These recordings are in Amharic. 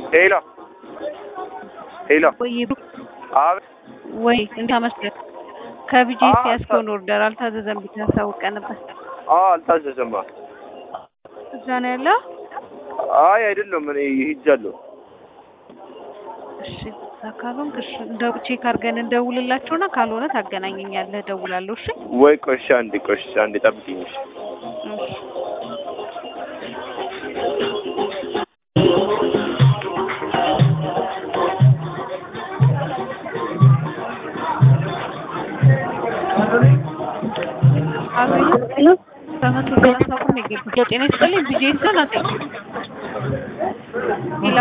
ሄሎ ሄሎ ወይ አቤት ወይ እንታመስገን ከቢጄ አዎ፣ ያስከውን ኦርደር አልታዘዘም ብቻ አሳውቀህ ነበር። አዎ አልታዘዘማ እዛ ነው ያለው። አይ አይደለም እኔ ሂጃለሁ እሺ እዛ ካልሆንክ እሺ እንደው ቼክ አድርገን እንደውልላቸውና ካልሆነ ታገናኘኛለህ፣ እደውላለሁ። እሺ ወይ ቆሻ አንዴ ቆሻ አንዴ ጠብቂኝ እሺ እሺ አቤት በመቶ ሰላሳ ብር ነው የገባው። ጤና ይስጥልኝ ቢጄ ይሰናል። ሄሎ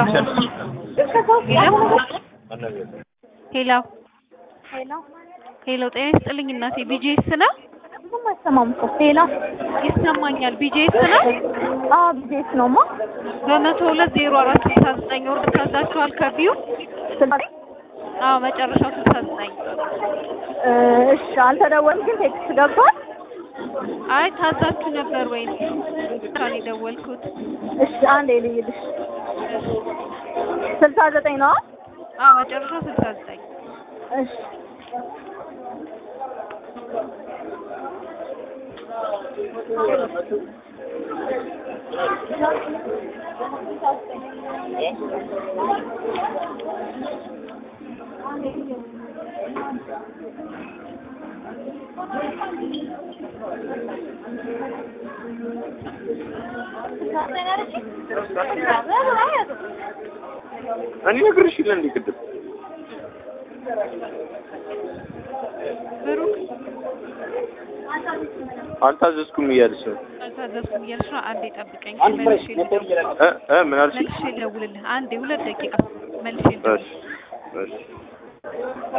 ሄሎ ሄሎ ሄሎ ጤና ይስጥልኝ እናቴ ቢጄ ይስና ብዙም አይሰማም እኮ ሌላ ይሰማኛል። ቢጄ ይስና አዎ ቢዜስ ነውማ በመቶ ሁለት ዜሮ አራት ስልሳ ዘጠኝ ወርድ ታዛችኋል። ከቢዩ ስልጣኔ አዎ መጨረሻው ስልሳ ዘጠኝ እሺ አልተደወልም ግን ቴክስት ገብቷል አይ ታዛችሁ ነበር ወይ ካን የደወልኩት እሺ አንዴ ልይልሽ ስልሳ ዘጠኝ ነው አዎ መጨረሻው ስልሳ ዘጠኝ እሺ እኔ ነግሬሽ የለ እንዴ ቅድም ብሩክ አልታዘዝኩም እያልሽ ነው አልታዘዝኩም እያልሽ ነው። አንዴ ጠብቀኝ መልሼ ልደውል እ እ ምን አልሽ መልሼ ልደውልልህ። አንዴ ሁለት ደቂቃ መልሼ ልደውል እሺ እሺ